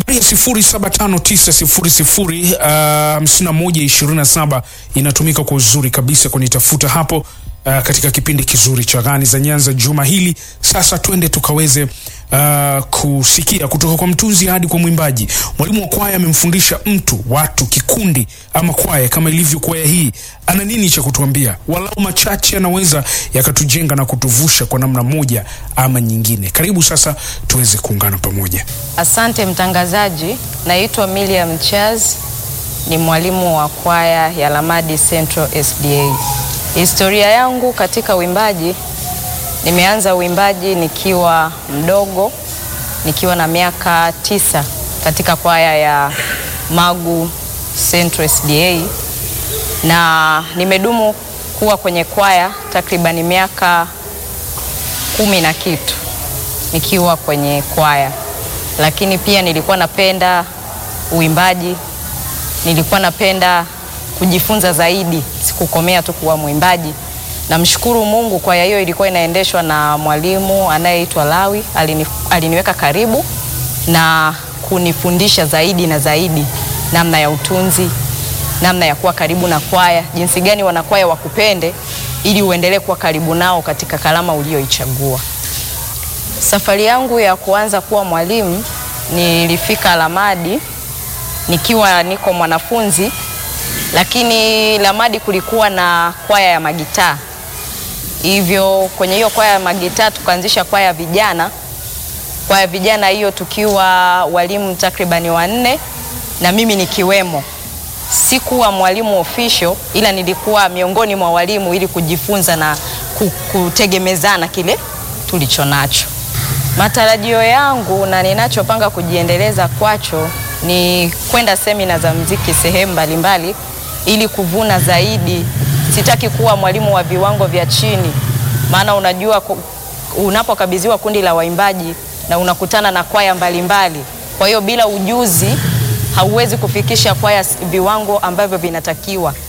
ya 0759005127 inatumika kwa uzuri kabisa kunitafuta hapo uh, katika kipindi kizuri cha Gani za Nyanza juma hili. Sasa twende tukaweze uh, kusikia kutoka kwa mtunzi hadi kwa mwimbaji. Mwalimu wa kwaya amemfundisha mtu, watu, kikundi ama kwaya kama ilivyo kwaya hii, ana nini cha kutuambia? Walau machache anaweza yakatujenga na kutuvusha kwa namna moja ama nyingine. Karibu sasa tuweze kuungana pamoja. Asante mtangazaji, naitwa Miriam Charles, ni mwalimu wa kwaya ya Lamadi Central SDA. Historia yangu katika uimbaji, nimeanza uimbaji nikiwa mdogo, nikiwa na miaka tisa katika kwaya ya Magu Central SDA, na nimedumu kuwa kwenye kwaya takribani miaka kumi na kitu nikiwa kwenye kwaya, lakini pia nilikuwa napenda uimbaji, nilikuwa napenda kujifunza zaidi, sikukomea tu kuwa mwimbaji. Namshukuru Mungu, kwaya hiyo ilikuwa inaendeshwa na mwalimu anayeitwa Lawi, alini, aliniweka karibu na kunifundisha zaidi na zaidi namna ya utunzi, namna ya kuwa karibu na kwaya, jinsi gani wanakwaya wakupende ili uendelee kuwa karibu nao katika kalama ulioichagua. Safari yangu ya kuanza kuwa mwalimu nilifika Lamadi nikiwa niko mwanafunzi, lakini Lamadi kulikuwa na kwaya ya magitaa, hivyo kwenye hiyo kwaya ya magitaa tukaanzisha kwaya ya vijana. Kwaya ya vijana hiyo tukiwa walimu takribani wanne na mimi nikiwemo. Sikuwa mwalimu official, ila nilikuwa miongoni mwa walimu ili kujifunza na kutegemezana kile tulicho nacho. Matarajio yangu na ninachopanga kujiendeleza kwacho ni kwenda semina za mziki sehemu mbalimbali ili kuvuna zaidi. Sitaki kuwa mwalimu wa viwango vya chini, maana unajua unapokabidhiwa kundi la waimbaji na unakutana na kwaya mbalimbali, kwa hiyo bila ujuzi hauwezi kufikisha kwaya viwango ambavyo vinatakiwa.